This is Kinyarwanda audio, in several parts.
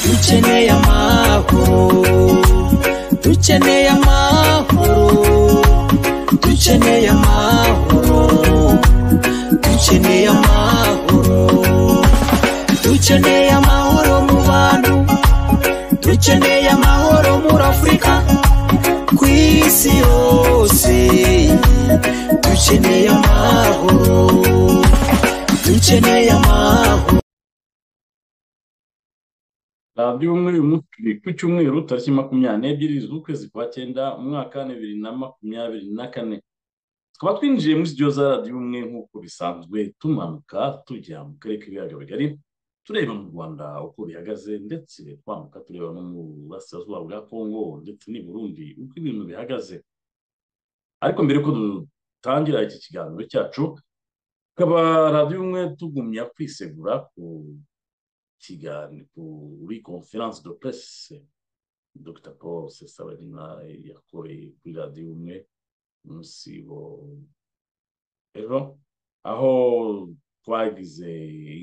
dukeneye amahoro dukeneye amahoro dukeneye amahoro dukeneye amahoro dukeneye amahoro mu bantu dukeneye amahoro muri afurika ku isi yose dukeneye amahoro dukeneye amahoro radiyo umwe ku cyumweru tariki makumyabiri n'ebyiri z'ukwezi kwa cyenda umwaka wa bibiri na makumyabiri na kane tukaba twinjiye muri studio za radiyo umwe nk'uko bisanzwe tumanuka tujya mu karere k'ibiyaga bigari tureba mu rwanda uko bihagaze ndetse twambuka tureba no mu burasirazuba bwa kongo ndetse n'i burundi uko ibintu bihagaze ariko mbere ko dutangira iki kiganiro cyacu tukaba radiyo umwe tugumya kwisegura ku kiganiro kuri konferanse do presse dr paul sesabarina yakoreye kuri radiyo umwe umunsi wo ejo aho twagize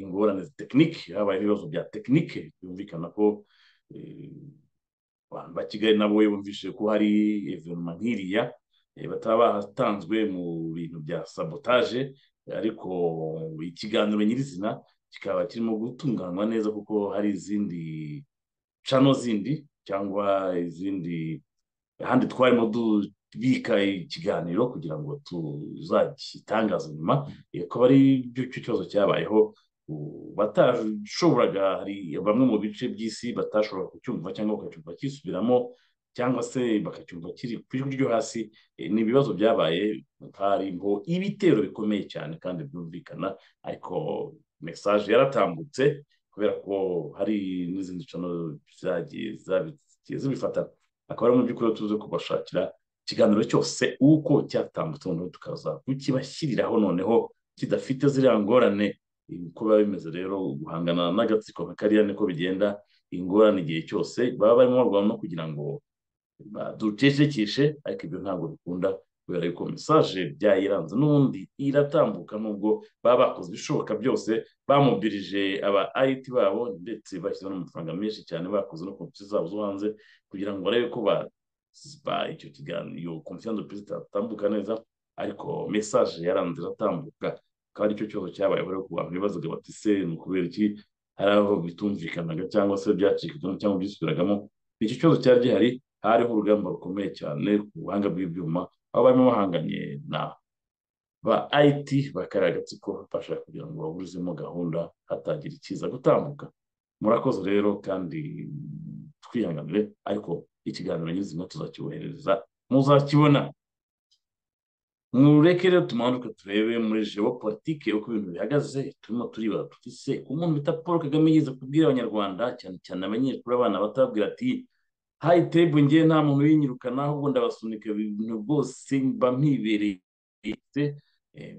ingorane tekinike habaye ibibazo bya tekinike byumvikana ko eh, abantu ba kigali nabo bumvise ko hari evenema nk'iriya eh, bataba batanzwe mu bintu bya sabotaje ariko ikiganiro nyirizina kikaba kirimo gutunganywa neza kuko hari izindi cano zindi cyangwa izindi ahandi twarimo dubika ikiganiro kugira ngo tuzagitangaze nyuma eh, akaba ari cyo cyo kibazo cyabayeho u- batashoboraga hari bamwe mu bice by'isi batashoboraga kucyumva cyangwa bakacyumva kisubiramo cyangwa se bakacyumva kiri ku ijwi ryo hasi eh, ni ibibazo byabaye harimo ibitero bikomeye cyane kandi byumvikana ariko mesaje yaratambutse kubera ko hari n'izindi cano zagiye zabigiye zibifata akaba ari mu by'ukuri tuze kubashakira ikiganiro cyose uko cyatambutse noneho tukaza kukibashyiriraho noneho kidafite ziriya ngorane uko biba bimeze rero guhangana n'agatsiko nka kariya niko bigenda ingorane igihe cyose baba barimo barwana no kugira ngo baducecekeshe ariko ibyo ntabwo bikunda kubera yuko mesaje byayiranze n'ubundi iratambuka nubwo baba bakoze ibishoboka byose bamubirije aba ayiti babo ndetse bashyizeho n'amafaranga menshi cyane bakoze no ku ntoki zabo zo hanze kugira ngo barebe ko ba ba- icyo kiganiro konfiyanse perezida atambuka neza ariko mesaje yaranze iratambuka akaba aricyo kibazo cyabaye bari ku bantu bibazaga bati se ni ukubera iki hari aho bitumvikanaga cyangwa se byacikagamo cyangwa byisubiragamo icyo kibazo cyari gihari hariho urugamba rukomeye cyane ku buhanga bw'ibyuma aho barimo bahanganye na ba IT bakarira agatsiko bashaka kugira ngo baburizemo gahunda hatagira ikiza gutambuka murakoze rero kandi twihanganire ariko ikiganiro nyizina tuzakiboherereza muzakibona mureke rero tumanuke turebe muri politike uko ibintu bihagaze turimo turiba tutise ku muntu bita paul kagame yize kubwira abanyarwanda cyane cyane abanyeshuri abana batabwira ati hayi tebu ngewe nta muntu winyirukana ahubwo ndabasunika ibintu bwose mba mpibereye se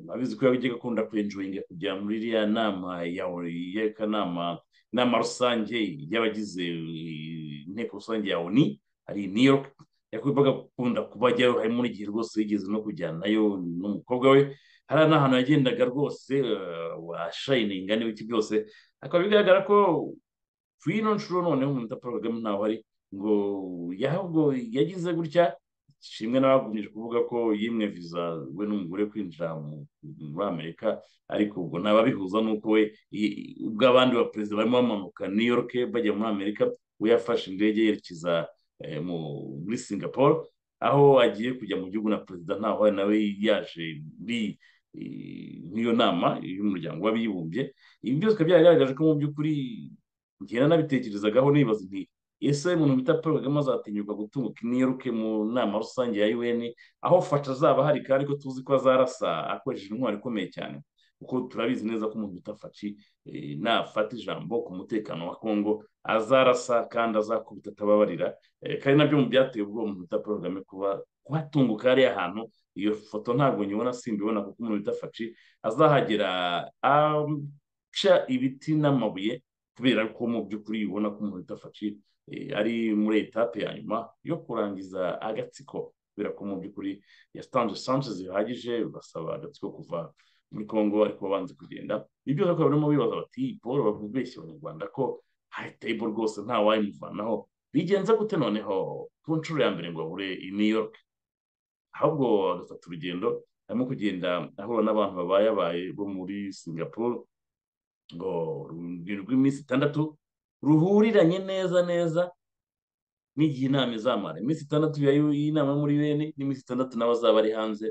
abizi ko yabijyaga akunda kwenjoyinga kujya muri iriya nama y'akanama inama rusange y'abagize eh, inteko rusange ya oni hari new york yakwibaga gukunda kuba ajyayo harimo n'igihe rwose yigeze no kujyanayo n'umukobwa we hari n'ahantu yagendaga rwose eh, washayininga n'ibiki byose akaba bigaragara ko kuri ino nshuro noneho umuntu uta Paul Kagame ntawe ari ngo yahabwo yagize gutya ishimwe n'abagumije kuvuga ko yimwe viza we n'umugore kwinjira mu- muri amerika ariko ubwo ntababihuza n'uko we i- ubwo abandi baperezida barimo bamanuka new york bajya muri amerika we yafashe indege yerekeza eh, mu- muri singapore aho agiye kujya mu gihugu na perezida ntaho ari nawe yaje muri eh, nk'iyo nama y'umuryango w'abibumbye ibi byose bikaba byaragaragaje ko mu by'ukuri njye nabitekerezagaho nibaza nti ese umuntu bita paul kagame azatinyuka gutunguka i new york mu nama rusange ya un aho fasha azaba ahari kandi ko tuzi ko azarasa akoresheje intwaro ikomeye cyane kuko turabizi neza ko umuntu bita faci eh, nafata ijambo ku mutekano wa congo azarasa kandi azakubita atababarira Eh, kandi nabyo mu byateye ubwoba umuntu bita paul kagame kuba kuhatunguka hariya hantu iyo foto ntabwo nyibona simbibona kuko umuntu bita faci azahagera aca ibiti n'amabuye kubera ko mu by'ukuri ubona ko umuntu udafashi ari muri etape ya nyuma yo kurangiza agatsiko kubera ko mu by'ukuri yatanze sanse zihagije basaba agatsiko kuva muri congo ariko banze kugenda ibyo bakaba barimo bibaza bati paul babeshye abanyarwanda ko hari tebo rwose nta wayimuvanaho bigenza gute noneho ku nshuro ya mbere ngo babure i new york ahubwo agafata urugendo arimo kugenda ahura n'abantu babayabaye bo muri singapore ngo urugendo rw'iminsi itandatu ruhuriranye neza neza n'igihe inama izamara iminsi itandatu y'inama muri bene n'iminsi itandatu n'abazaba ari hanze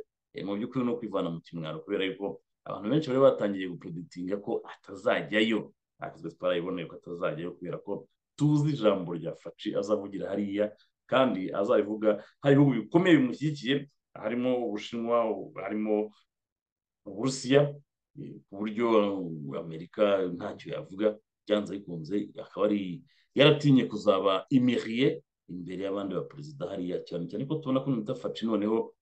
mu by'ukuri ni ukwivana mu kimwaro kubera yuko abantu benshi bari batangiye gupreditinga ko atazajyayo akazi twarayiboneye ko atazajyayo kubera ko tuzi ijambo rya faci azavugira hariya kandi azabivuga hari ibihugu bikomeye bimushyigikiye harimo ubushinwa harimo uburusiya ku buryo amerika ntacyo yavuga byanze bikunze akaba ari yaratinye kuzaba imiriye imbere y'abandi baperezida hariya cyane cyane ko tubona ko nita faci noneho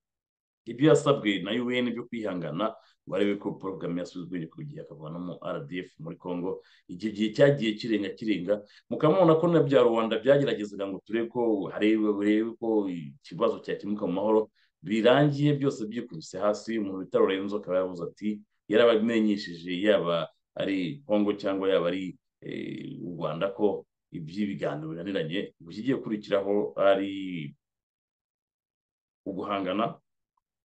ibyo yasabwe na un byo kwihangana ngo arebe ko paul kagame yasubiza ubwenge ku gihe akavanamo rdf muri congo icyo gihe cyagiye kirenga kirenga mukaba mubona ko na bya rwanda byageragezaga ngo turebe ko barebe ko ikibazo cyakemuka mu mahoro birangiye byose byikubise hasi umuntu bita lorenzo akaba yaravuze ati yarabamenyesheje yaba ari congo cyangwa yaba ari u rwanda ko iby'ibiganiro binaniranye ikigiye gukurikiraho ari uguhangana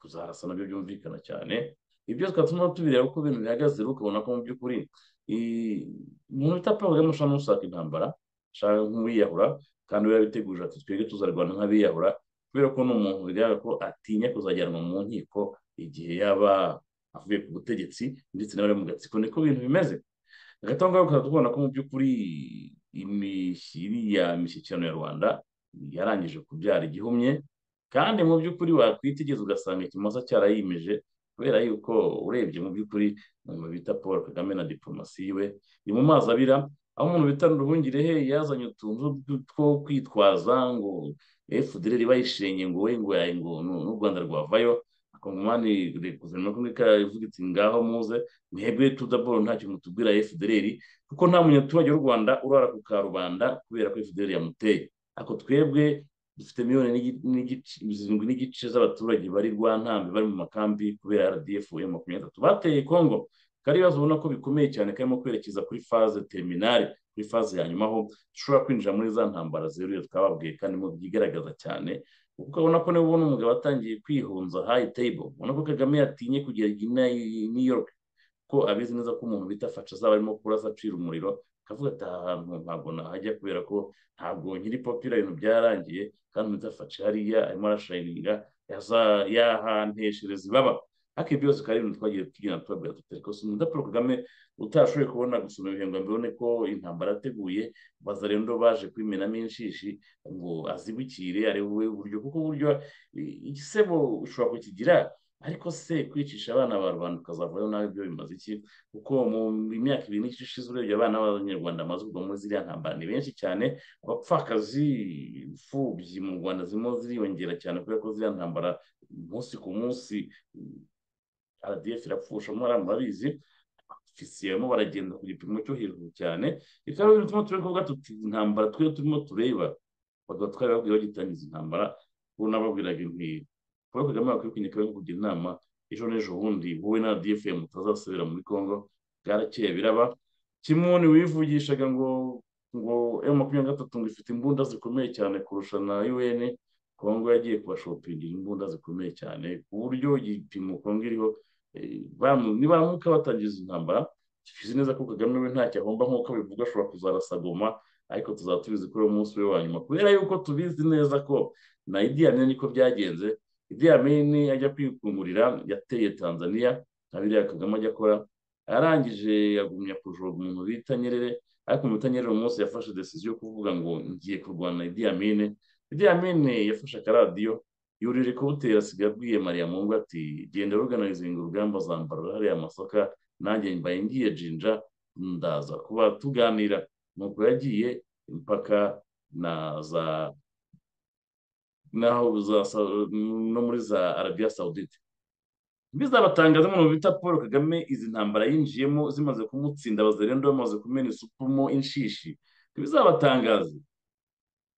kuzarasa nabyo byumvikana cyane ibyo twatuma tubireba uko ibintu bihagaze ukabona ko mu by'ukuri umuntu utapfa kagame ushobora n'ushaka intambara ashaka nk'uwiyahura kandi we yabiteguje ati twebwe tuzarwana nk'abiyahura kubera ko ni umuntu bigaragara ko atinya kuzajyanwa mu nkiko igihe yaba avuye ku butegetsi ndetse n'abari mu gatsiko niko ibintu bimeze agatanga ukaba tubona ko mu by'ukuri iriya mishyikirano ya rwanda yarangije kubyara igihumye kandi mu by'ukuri wakwitegereza ugasanga ikimasa cyarayimeje kubera yuko urebye mu by'ukuri umuntu bita paul kagame na diporomasi we ni mu mazi abira aho umuntu bita ruhungirehe yazanye utuntu two kwitwaza ngo fdr bayishenye ngo we ngo ngo n'u rwanda rwavayo akongomani guverinoma y'amerika ivuga iti ngaho muze mwebwe tudaboro ntacyo mutubwira fdr kuko nta munyaturage w'u rwanda urara ku karubanda kubera ko fdr yamuteye ako twebwe dufite miliyoni zirindwi n'igice z'abaturage bari rwantambi bari mu makambi kubera rdf ya makumyabiri natatu bateye congo kari ibibazo ubona ko bikomeye cyane karimo kwerekeza kuri faze terminale kuri faze ya nyuma aho dushobora kwinjira muri za ntambara zeruye twababwiye kandi mu byigaragaza cyane kuko ubona ko niba ubona umugabo atangiye kwihunza hayi table ubona ko kagame yatinye kugera i new york ko abizi neza ko umuntu bita faca azaba arimo kurasa acira umuriro akavuga ati aha hantu ntabwo nahajya kubera ko ntabwo nkiri popira ibintu byarangiye kandi umutafashe hariya arimo arashayininga yahanteshereza ibaba ariko ibyo byose bikaba ari ibintu twagiye tugenda tubabwira tutari ko sida paul kagame utashoboye kubona gusoma ibihembo mbibone ko intambara yateguye baza rero baje kwimenamo inshishi ngo azibukire arebe uburyo kuko uburyo igisebo ushobora kukigira ariko se kwicisha abana ba rubanda ukazavayo nawe ibyo bimaze iki kuko mu myaka ibiri n'igice ishize urebye abana b'abanyarwanda bamaze kugwa muri ziriya ntambara ni benshi cyane abapfakazi imfubyi mu rwanda zirimo ziriyongera cyane kubera ko ziriya ntambara umunsi ku munsi rdf irapfusha muri murabizi ofisiye barimo baragenda ku gipimo cyo hejuru cyane bikaba ari ibintu turebe kuvuga tuti intambara twe turimo tureba bakaba twarababwira bagitangiza intambara bo nababwiraga inkingo paul kagame bakwiye kwinyika yo kugira inama ejo n'ejo bundi wowe na dfm mutazasubira muri congo bwarakeye biraba kimwe wivugishaga ngo ngo m makumyabiri na gatatu ngo ifite imbunda zikomeye cyane kurusha na un congo yagiye kubashopingira imbunda zikomeye cyane ku buryo igipimo congo iriho nibaramuka batangiza intambara tuzi neza ko kagame we ntacyo agomba nk'uko abivuga ashobora kuzarasa goma ariko tuzaba tubizi kuri uwo munsi we wa nyuma kubera yuko tubizi neza ko na idi amin niko byagenze idi amini ajya kwikungurira yateye tanzania na biriya kagame ajya akora arangije yagumya kujoga umuntu bita nyerere ariko umuntu bita nyerere umunsi yafashe desiziyo yo kuvuga ngo ngiye kurwana idi amini idi amini yafashe akaradiyo yurire kubutera asigaye abwiye mariya mungu ati genda ruganizinga urugamba zambara hariya amasaka nanjye mbaye ngiye jinja ndaza kuba tuganira nuko yagiye impaka na za naho no muri za arabiya sawudite bizabatangaza umuntu bita paul kagame izi ntambara yinjiyemo zimaze kumutsinda abazerendo bamaze kumena isupu mo inshishi ntibizabatangaze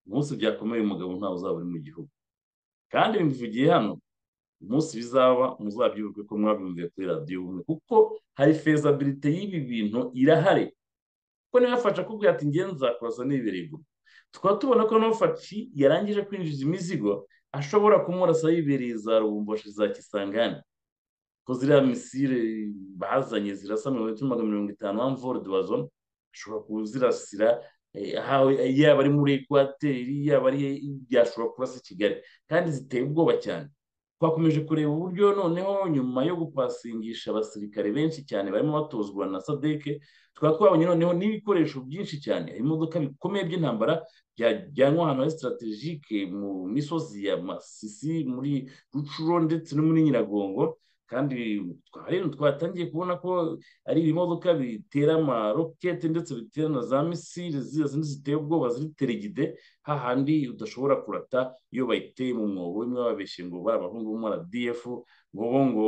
umunsi byakomeye umugabo ntawe uzaba uri mu gihugu kandi mbivugiye hano umunsi bizaba muzabyibuke ko mwabyumviye kuri radiyo ubumwe kuko hari fezabilite y'ibi bintu irahari kuko niba yafasha kubwira ati ngenzi nzakubaza n'ibirego tukaba tubona ko n'ufashi yarangije kwinjiza imizigo ashobora kumurasa yibereye za rubumboshi za kisangani ko ziriya misire bazanye zirasa mirongo itatu magana mirongo itanu wamvore duwazo ashobora kuzirasira yaba ari muri ekwateri yaba ari byashobora kurasa i kigali kandi ziteye ubwoba cyane twakomeje kureba uburyo noneho nyuma yo gupasingisha abasirikare benshi cyane barimo batozwa na sadeke tukaba twabonye noneho n'ibikoresho byinshi cyane ibimodoka bikomeye by'intambara byajyanwa ahantu hari sitaratejike mu misozi ya masisi muri rucuro ndetse no muri nyiragongo kandi rero twatangiye kubona ko ari ibimodoka bitera amarokete ndetse bitera na za misile ziriya zindi ziteye ubwoba ziri teregide hahandi udashobora kurata iyo bayiteye mu mwobo imwe babeshye ngo bari abahungu bo muri rdf ngo bo ngo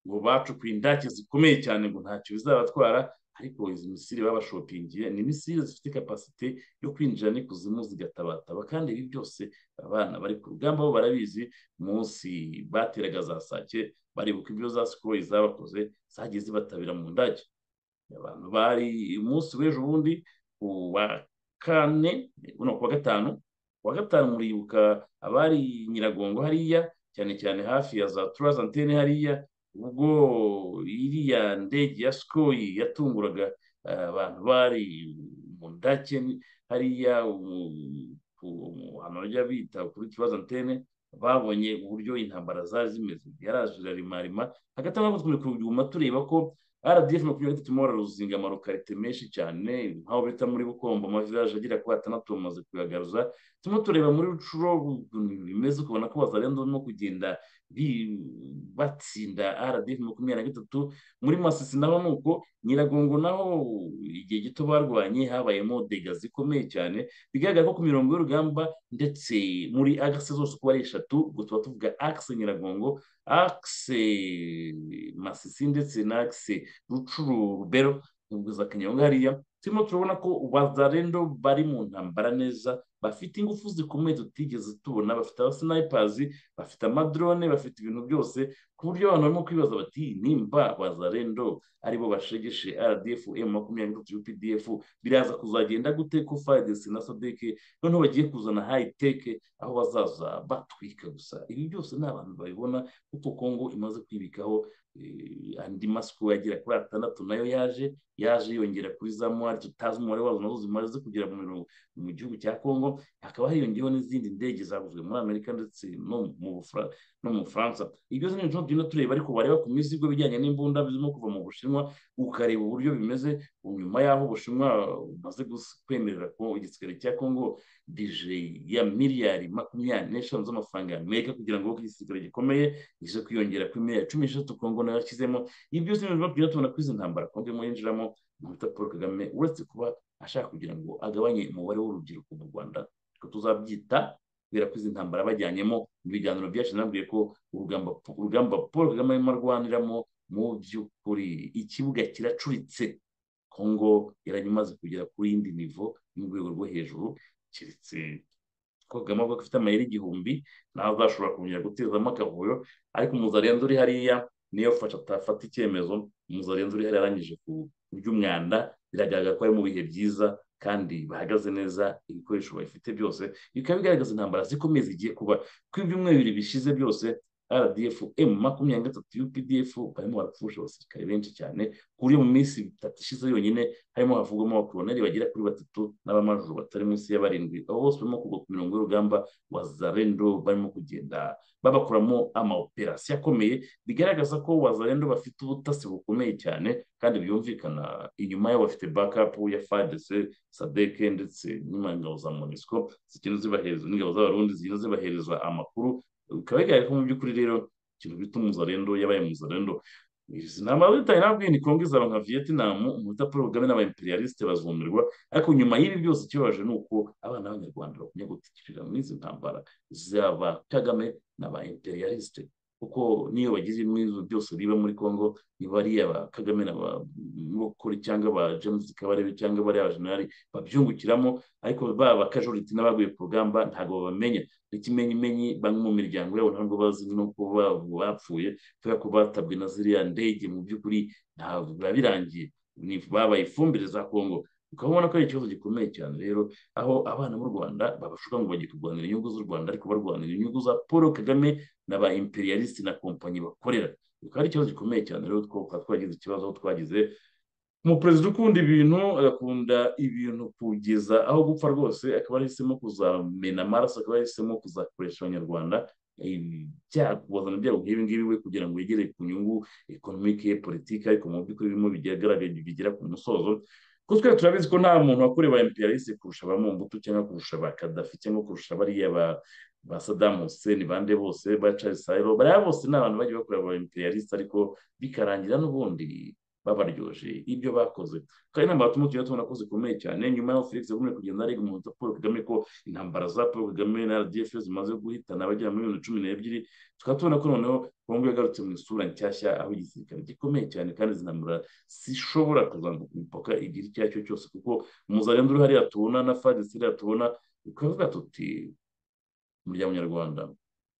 ngo bacukuye indake zikomeye cyane ngo ntacyo bizabatwara ariko izi misile babashopingiye ni misile zifite kapasite yo kwinjira n'ikuzimu zigatabataba kandi ibi byose abana bari ku rugamba bo barabizi munsi bateraga za sake baribuka ibyo za sikoyi zabakoze zagiye zibatabira mu ndage abantu bari umunsi w'ejo bundi ku wa kane no ku wa gatanu ku wa gatanu muribuka abari nyiragongo hariya cyane cyane hafi ya za turazi antene hariya ubwo iriya ndege ya sikoyi yatunguraga abantu bari mu ndake hariya ahantu bajya bita kuri turazi antene babonye uburyo intambara zari zimeze yaraje irarimarima hagati aho turi kuguma tureba ko rdf makumyabiri na gatatu irimo bararuzinga amarokarite menshi cyane nk'aho bita muri bukombo amavilaje agera kuri atandatu bamaze kuyagaruza turimo tureba muri rucuro bimeze ukabona ko bazarenda barimo kugenda batsinda rdf makumyabiri na gatatu muri masisi naho ni uko nyiragongo naho igihe gito barwanye habayemo dega zikomeye cyane bigaragara ko ku mirongo y'urugamba ndetse muri agase zose uko ari eshatu ubwo tuba tuvuga akise nyiragongo akise masisi ndetse na akise rucuru rubero za kanyanga hariya turimo turabona ko bazarendo bari mu ntambara neza bafite ingufu zikomeye tutigeze tubona bafite abasinayipazi bafite amadrone bafite ibintu byose ku buryo abantu barimo kwibaza bati nimba bazarendo aribo bashegeshe rdf m makumyabiri na gatatu pdf biraza kuzagenda gute ko fadesi na sadeke noneho bagiye kuzana hayiteke aho bazaza batwika gusa ibi byose ni abantu babibona kuko kongo imaze kwibikaho andi masuku yagera kuri atandatu nayo yaje yaje yongera kuri za mwari tutazi umubare wazo nazo zimaze kugera mu gihugu cya kongo hakaba hiyongeyeho n'izindi ndege zaguzwe muri amerika ndetse no mu bufaransa ibyo ni ibyo tugenda tureba ariko wareba ku mizigo bijyanye n'imbunda zirimo kuva mu bushinwa ukareba uburyo bimeze nyuma y'aho ubushinwa bumaze kwemerera ko igisigari cya kongo bije ya miliyari makumyabiri n'eshanu z'amafaranga ya amerika kugira ngo igisigari gikomeye gize kwiyongera kuri miliyari cumi n'eshatu kongo nayo yashyizemo ibi byose ni ibyo tugenda tubona ko izi ntambara kongo irimo yinjiramo bita paul kagame uretse kuba ashaka kugira ngo agabanye umubare w'urubyiruko mu rwanda ko tuzabyita kubera ko izi ntambara bajyanyemo mu biganiro byacu nabwiye ko urugamba paul kagame arimo arwaniramo mu by'ukuri ikibuga kiracuritse kongo yaranyumaze kugera ku yindi nivo y'urwego rwo hejuru keretse ko kagame avuga ko afite amayeri igihumbi nawe azashobora kongera gutezamo akavuyo ariko umuzarenzi uri hariya niyo fasha atafata icyemezo umuzarenzi uri hariya arangije ku by'umwanda biragaragara ko ari mu bihe byiza kandi bahagaze neza ibikoresho bafite byose bikaba bigaragaza intambara zikomeye zigiye kuba ko ibyumweru bibiri bishize byose rdf m makumyabiri na gatatu updf barimo barapfusha abasirikare benshi cyane ku buryo mu minsi itatu ishize yonyine harimo havugwamo abakoroneri bagera kuri batatu n'abamajuru batari munsi ya barindwi abo bose barimo kugwa ku mirongo y'urugamba wa zarendo barimo kugenda babakoramo amaoperasiyo akomeye bigaragaza ko wa zarendo bafite ubutasi bukomeye cyane kandi byumvikana inyuma yabo bafite bakapu ya fadese sadeke ndetse n'ingabo za monisco zigenda zibahereza n'ingabo z'abarundi zigenda zibahereza amakuru bikaba bigaragara ko mu by'ukuri rero ikintu bita umuzarendo yabaye umuzarendo izi ntambara zitaye nabwiye ni kongo izaba nka vietnam umuhuta paul kagame n'abayimperiyalisite bazumirwa ariko nyuma y'ibi byose ikibabaje ni uko abana b'abanyarwanda bakumye gutikirira muri izi ntambara zaba kagame n'abayimperiyalisite kuko niyo bagize ibibazo byose biba muri congo ni bariya ba kagame na ba mukuru cyangwa ba james kabarebe cyangwa bariya ba generali babyungukiramo ariko baba bakajoriti n'abaguye ku rugamba ntabwo babamenya ikimenyimenyi bamwe mu miryango yabo ntabwo bazi no kuba bapfuye kubera ko batabwe na ziriya ndege mu by'ukuri ntabwo biba birangiye babaye ifumbire za congo ukaba ubona ko ari ikibazo gikomeye cyane rero aho abana b'u rwanda babashuka ngo bajye kurwanira inyungu z'u rwanda ariko barwanira inyungu za paul kagame na ba imperialiste na kompanyi bakorera bikaba ari ikibazo gikomeye cyane rero twaba twagize ikibazo aho twagize umuperezida ukunda ibintu agakunda ibintu kugeza aho gupfa rwose akaba yahisemo kuzamena amaraso akaba yahisemo kuzakoresha abanyarwanda byakubazana ibyago nk'ibi ngibi we kugira ngo yegere ku nyungu ekonomike politiki ariko mu by'ukuri birimo bigera ku musozo kuko twe turabizi ko nta muntu wakorewe ba imperialiste kurusha ba mumbutu cyangwa kurusha ba kadafi cyangwa kurusha bariya ba ba sadamu hussein bande bose ba charles sayiro bariya bose ni abantu bagiye bakorera ba imperialiste ariko bikarangira n'ubundi babaryoje ibyo bakoze kandi intambara turimo tugenda tubona ko zikomeye cyane nyuma y'aho felix yagumye kugenda ariga umuhutu paul kagame ko intambara za paul kagame na rdf zimaze guhitana abagera muri mirongo cumi n'ebyiri tukaba tubona ko noneho kongo yagarutse mu isura nshyashya aho igisirikare gikomeye cyane kandi izi ntambara zishobora kuzamuka imipaka igira icyo ari cyo cyose kuko umuzarenga uri hariya tubona na fadisi hariya tubona bikavuga tuti umuryango nyarwanda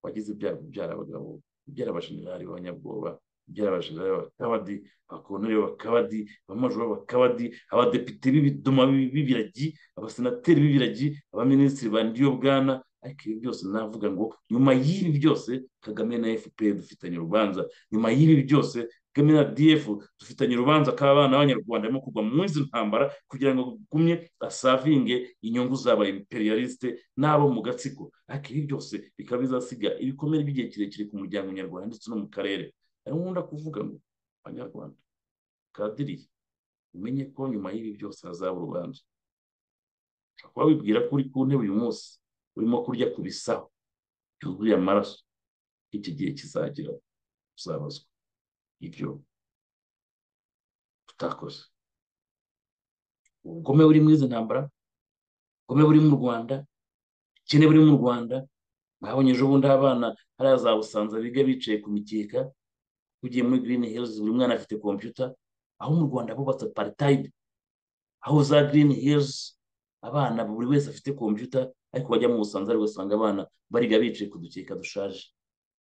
wagize ibyago byara abagabo byara abashinjari b'abanyabwoba byarabajeje abakabadi abakonere b'abakabadi abamajoro b'abakabadi abadepite b'ibidoma b'ibiragi abasenateri b'ibiragi abaminisitiri ba ndiyo bwana ariko ibi byose navuga ngo nyuma y'ibi byose kagame na fpr dufitanye urubanza nyuma y'ibi byose kagame na df dufitanye urubanza k'abana b'abanyarwanda barimo kugwa mu izi ntambara kugira ngo gumye asavinge inyungu zaba imperialiste n'abo mu gatsiko ariko ibi byose bikaba bizasiga ibikomere by'igihe kirekire ku muryango nyarwanda ndetse no mu karere ariyo nkunda kuvuga ngo abanyarwanda kadiriye umenye ko nyuma y'ibi byose hazaba urubanza ushobora kuba wibwira ko uri ku ntebe uyu munsi urimo kurya ku bisaho byuzuye amaraso iki gihe kizagira uzabazwa ibyo tutakoze ubugome buri muri izi ntambara ubugome buri mu rwanda ubukene buri mu rwanda mwabonye ejo bundi abana hariya za busanza biga bicaye ku mikeka ugiye muri girini herizi buri mwana afite kompiyuta aho mu rwanda bubatse paritayidi aho za girini herizi abana buri wese afite kompiyuta ariko bajya mu busanza ariko usanga abana bariga bicaye ku dukeka dushaje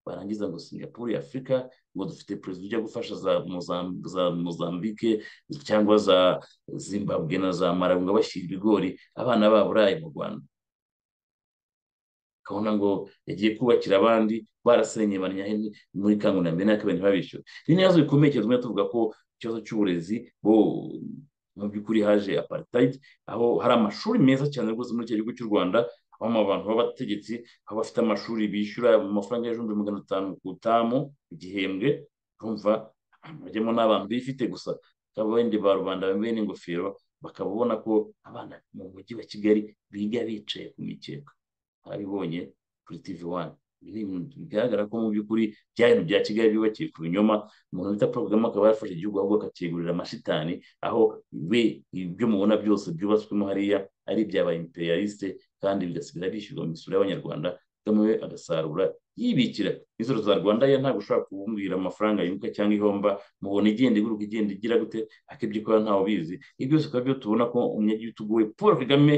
barangiza ngo singapuru ya afurika ngo dufite perezida ujya gufasha za mozambike cyangwa za zimbabwe na za marabu ngo bashyira ibigori abana babo uraye mu rwanda kabona ngo yagiye kubakira abandi barasenye banyahene muri kangunambe ntabwo ntibabishyure ni n'ibibazo bikomeye cyane tumwe tuvuga ko ikibazo cy'uburezi bo mu by'ukuri haje apartheid aho hari amashuri meza cyane rwose muri icyo gihugu cy'u rwanda habamo abantu b'abategetsi aho bafite amashuri bishyura amafaranga y'ijumbi magana atanu ku tamu igihembwe urumva bajyamo n'abantu bifite gusa abandi ba rubanda bambaye n'ingofero bakaba ubona ko abana mu mujyi wa kigali biga bicaye ku mikeka abibonye kuri tv wani bigaragara ko mu by'ukuri bya bintu bya kigali byubakiye ku binyoma umuntu bita paul kagame akaba yarafashe igihugu ahubwo akacyegurira amashitani aho we ibyo mubona byose byubatswemo hariya ari ibyaba imperialiste kandi bigasigara bishyurwa mu misoro y'abanyarwanda kagame we agasarura yibikira imisoro za rwanda ye ntabwo ushobora kubumbwira amafaranga yunguka cyangwa ihomba mubona igenda iguruka igenda igira gute akibyo ukora ntawe ubizi ibyo byose bikaba byo tubona ko umunyagitugu we paul kagame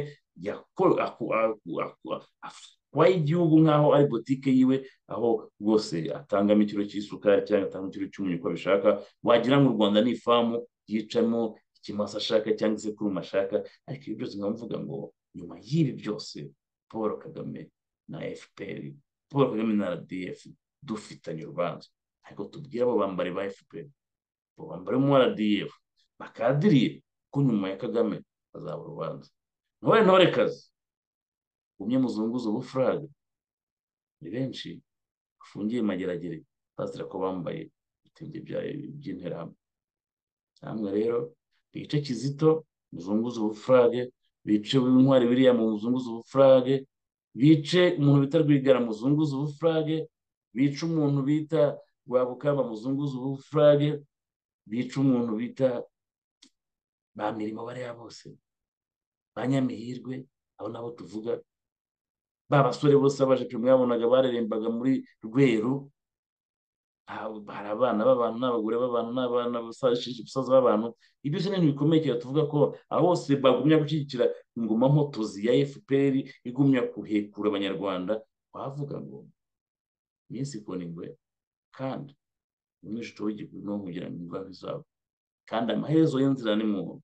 atwaye igihugu nk'aho ari botike yiwe aho rwose atangamo ikiro cy'isukari cyangwa atanga ikiro cy'umunyu uko abishaka wagira ngo u rwanda ni ifamu yicamo ikimasa ashaka cyangwa isekuruma ashaka ariko ibi byose nkamuvuga ngo nyuma y'ibi byose paul kagame na fpr paul kagame na rdf dufitanye urubanza ariko tubwire abo bambari ba fpr abo bambari mu rdf bakadiriye ko nyuma ya kagame bazaba urubanza ntore ntorekazi umwe muzunguza ubufuraga ni benshi bafungiye mageragere bazira ko bambaye ibitenge by'interahamwe namwe rero bice kizito muzunguza ubufurage bice intwari biriya mu muzunguza ubufurage bice umuntu bita rwigara muzunguza ubufurage bice umuntu bita rwabukamba muzunguza ubufurage bice umuntu bita ba mirimo bariya bose ba nyamihirwe abo nabo tuvuga ba basore bose baje mwabonaga barerembaga muri rweru ntabwo hari abana b'abantu n'abagore b'abantu n'abana basaza b'abantu ibyo ukeneye ni bikomeye cyane tuvuga ko aho bose bagumya gushyigikira ingoma mpotozi ya fpr igumya kuhekura abanyarwanda wavuga ngo iminsi ikora ingwe kandi umwishuto w'igihugu ni uwo kugira ngo indwara izabo kandi amaherezo y'inzira ni mu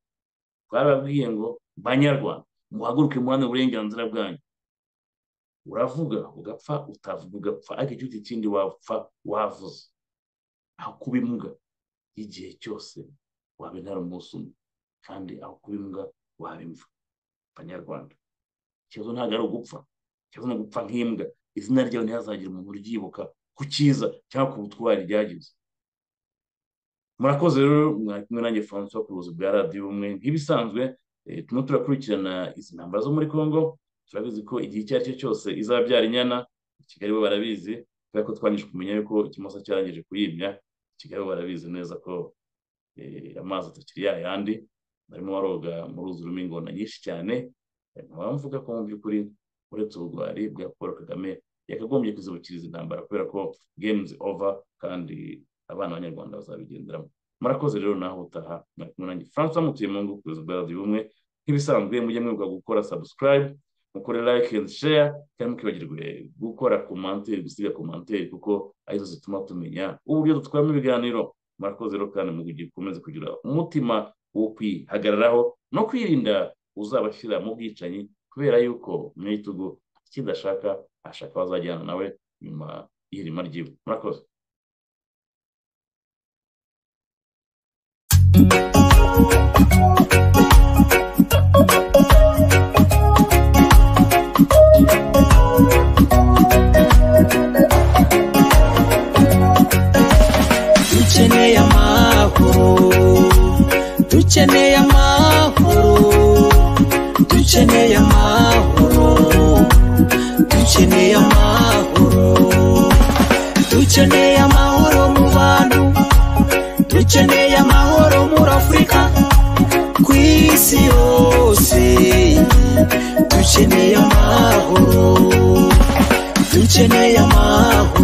twarababwiye ngo banyarwanda muhaguruke muhane uburenganzira bwanyu uravuga ugapfa utavuga ugapfa ariko igihugu kindi wapfa wavuze aho kuba imbwa igihe cyose waba intara umunsi umwe kandi aho kuba imbwa waba imva abanyarwanda ikibazo ntabwo ari ugupfa ikibazo ni ugupfa nk'imbwa izina ryawe ntihazagira umuntu uryibuka ku cyiza cyangwa ku butwari ryagize murakoze rero mwari kumwe nanjye francois ku buyobozi bwa radiyo umwe nk'ibisanzwe turimo turakurikirana izi ntambara zo muri congo turabizi ko igihe icyo ari cyo cyose izabyara inyana kigali bo barabizi kubera ko twangije kumenya yuko ikimoso cyarangije kuyimya kigali bo barabizi neza ko amazi atakiri yayandi barimo baroga mu ruzi rurimo ingona nyinshi cyane bamvuga ko mu by'ukuri uretse ubugwari bwa paul kagame yakagombye kuzibukiriza intambara kubera ko games over kandi abana b'abanyarwanda bazabigenderamo murakoze rero naho utaha mwari kumwe nanjye francois mutuye mu ngo kuyoza bwa radiyo umwe nk'ibisanzwe mujye mwibuka gukora subscribe mukore like and share kandi mukibagirwe gukora commentaire gusiga commentaire kuko arizo zituma tumenya uburyo dutwaramo ibiganiro murakoze rero kandi mu gikomeze kugira umutima wo kwihagararaho no kwirinda uzabashyira mu bwicanyi kubera yuko mu bitugu kidashaka ashaka bazajyana nawe nyuma y'irima ryiwe murakoze dukeneye amahoro dukeneye amahoro dukeneye amahoro dukeneye amahoro dukeneye amahoro mu bantu dukeneye amahoro muri afurika ku isi yose dukeneye amahoro dukeneye amahoro